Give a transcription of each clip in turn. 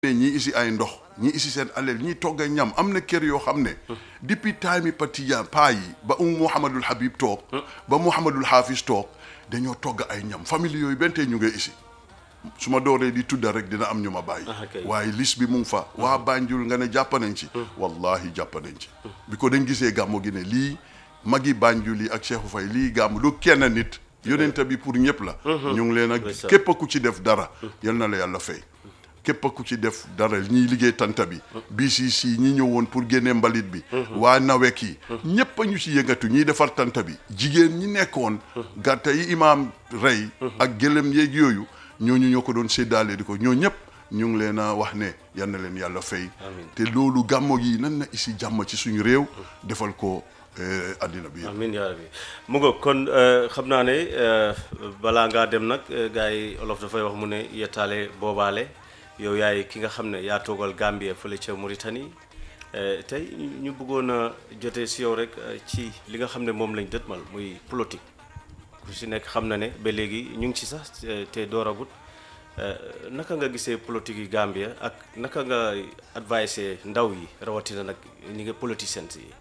ñii isi ay ndox ñii isi seen aleel ñii togg ñam am na kër yoo xam ne depuis time yi patiyan paa yi ba um Mouhamadul Habib toog ba Mouhamadul Hafiz toog dañoo togg ay ñam famille yooyu benn tey ñu ngi isi su ma dooree di tudda rek dina am ñu ma bàyyi Ah, ok. waaye lis bi mu ngi fa waa Banjul nga ne jàpp nañ ci wallahi jàpp nañ ci bi ko dañ gisee gàmmu gi ne lii magi Banjul yi ak Cheikhou Faye lii gàmmu du kenn nit yonente bi pour ñëpp la ñu ngi leen ak Ndeysaan. képp ku ci def dara yal na la yàlla fay képp ku ci def dara ñiy liggéey tanta bi BCC ñi ñëwoon pour génne mbalit bi waa nawek yi ñépp a ñu ci yëngatu ñiy defar tanta bi jigéen ñi nekkoon gàtta yi imaam rey ak gëlëm yeeg yooyu ñooñu ñoo ko doon séddaale di ko ñoo ñëpp ñu ngi leen a wax ne yal na leen yàlla fay Amiin. te loolu gàmmo gi nan na isi jàmm ci suñu réew defal ko eh, àddina bi yëpp amin yaa rabbi mu nga kon euh, xam naa ne euh, balaa ngaa dem nag euh, gars yi olof dafay wax mu ne yettaale boobaale yow yaay ki nga xam ne yaa toogal Gambie fële ca Mauritanie euh, tey ñu bëggoon a jotee si yow rek euh, ci li nga xam ne moom lañ dëtmal muy politique ku si nekk xam na ne ba léegi ñu ngi ci sax euh, te dooragut euh, naka nga gisee politique yi Gambia ak naka nga advice ndaw yi rawatina nag ñi nga politiciens yi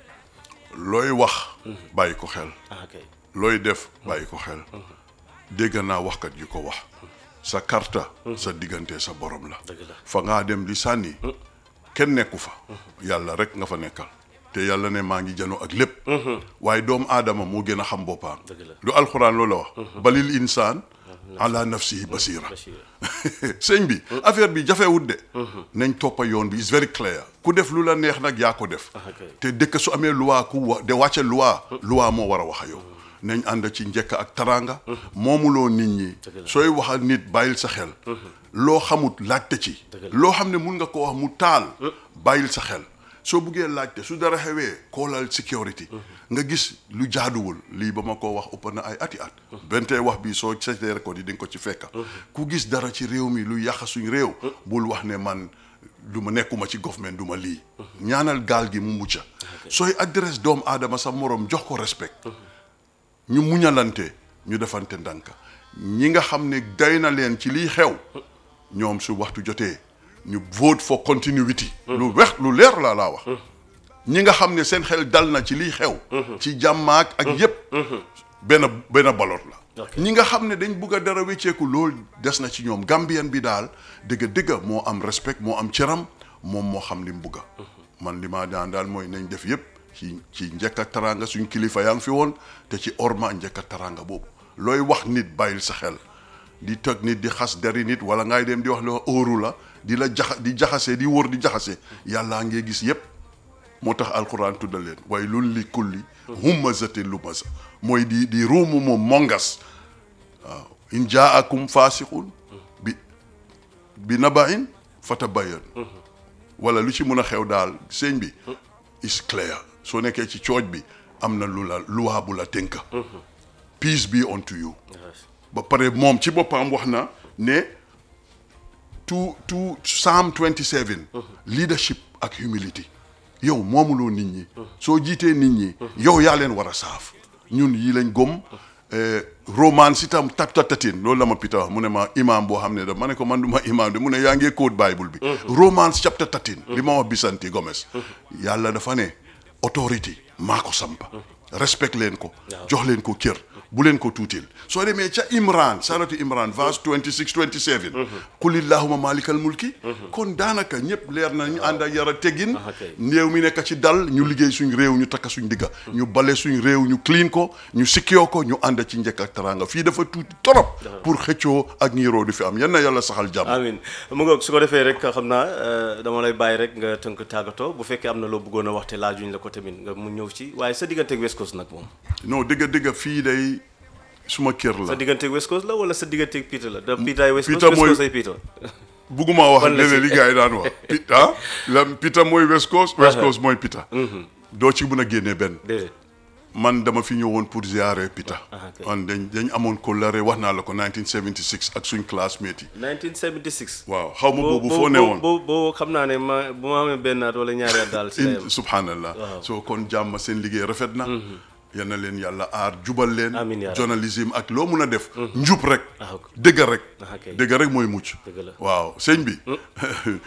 looy wax bàyyi ko xel ah kay looy def bàyyi ko xel dégg naa waxkat yu ko wax sa karta sa diggante sa borom la dëgg la fa ngaa dem di sànni kenn nekku fa yàlla rek nga fa nekkal te yàlla ne maa ngi jano ak lépp waaye doomu aadama moo gën a xam boppam Dëgg la. lu alxuraan loolu la wax balil insaan ala nafsihi basira Bachir sëñ bi affaire bi jafewut de nañ toppa yoon bi is very clear ku def lu la neex nag yaa ko def Ah, ok. te dëkk su amee loi ku wa de wàcce loi loi moo war a wax a yow nañ ànd ci njëkk ak taranga moomuloo nit ñi Dëgg la. sooy wax ak nit bàyyil sa xel loo xamut laajte ci Dëgg la. loo xam ne mun nga ko wax mu taal bàyyil sa xel soo buggee laajte su dara xewee koolal security nga gis lu jaaduwul lii ba ma ko wax ëpp na ay ati at benn tey wax bi soo seetee record yi di nga ko ci fekka ku gis dara ci réew mi lu yàq suñ réew bul wax ne man du ma nekkuma ci government du ma lii ñaanal gaal gi mu mucca sooy adresse doomu aadama sa morom jox ko respect ñu muñalante ñu defante ndànk ñi nga xam ne day na leen ci liy xew ñoom su waxtu jotee ñu vote for continuity lu wex lu leer laa laa wax ñi nga xam ne seen xel dal na ci liy xew ci jàmmaak ak yépp benn benn baloot la Ok. ñi nga xam ne dañ bugg a dara wécceeku loolu des na ci ñoom Gambien bi daal dëgg dëgg moo am respect moo am cëram moom moo xam li mu bugga man li ma daan daal mooy nañ def yépp ci ci njëkk ak taranga suñ kilifa yaa ngi fi woon te ci orma njëkk ak taranga boobu looy wax nit bàyyil sa xel di toj nit di xas deri nit wala ngay dem di wax loo óoru la di la jaxa di jaxase di wóor di jaxase yàllaa ngee gis yépp moo tax alquran tuddal leen waaye lun li kulli humazatin lumaza mooy di di ruumu moom mongas waaw in jaakum fasiqun bi bi nabain fatabayan wala lu ci mun a xew daal sëñ bi is clear soo nekkee ci cooj bi am na lu la luwaa bu la tënka peace be unto you ba pare moom ci boppam wax na ne to to Psalm 27 leadership ak humility yow moomuloo nit ñi soo jiitee nit ñi yow yaa leen war a saaf ñun yi lañ gom romance itam chapter 13 loolu la ma pita wax mu ne ma imam boo xam ne da ma ne ko man du ma imam de mu ne yaa ngee code bible bi romance chapter 13 li ma wax bisanti Gomez yàlla dafa ne autorité maa ko sampa respect leen ko jox leen ko cër bu leen ko tuutil soo demee ca imran saratu imran verse 26 27 qulillahuma malikal mulki kon daanaka ñëpp leer na ñu ànd ak yar a teggin Ah, ok. néew mi nekk ci dal ñu liggéey suñ réew ñu takka suñ digga ñu bale suñ réew ñu clean ko ñu sikkiyoo ko ñu ànd ci njëkk ak taranga fii dafa tuuti torop pour xëccoo ak ñiiroo di fi am yan na yàlla saxal jàmm amin mu ngoog su ko defee rek xam naa euh, dama lay bàyyi rek nga tënk tàggatoo bu fekkee am na loo bëggoon a wax te laajuñ la ko tamit nga mu ñëw ci waaye sa digganteeg West Coast nag moom non dëgga dëgga fii day suma kër la sa digganteeg West Coast la wala sa digganteeg Peter la da Peter ay West Coast Peter West mooy- Coast ay Peter bugguma wax Ban la léeg-léeg ci- li gars yi daan wax Pita la Pita mooy West Coast West Coast mooy Pita doo ci mën a génnee benn déedéet man dama fi ñëwoon pour ziare Pita Ah, ok. man dañ dañ amoon kóllëre wax naa la ko 1976 ak suñ classmate yi 1976 waaw xaw ma boobu foo ne woon boo boo xam naa ne ma bu ma amee benn at wala ñaari at daal si la in yem subhanallah Waaw. soo kon jàmm seen liggéey rafet na yal na leen yàlla aar jubal leen Amiin yaa rabbi. journalisme ak loo mun a def njub rek Ah, ok. dëgg rek Ah, ok. dëgg rek mooy mucc Dëgg la. waaw sëñ bi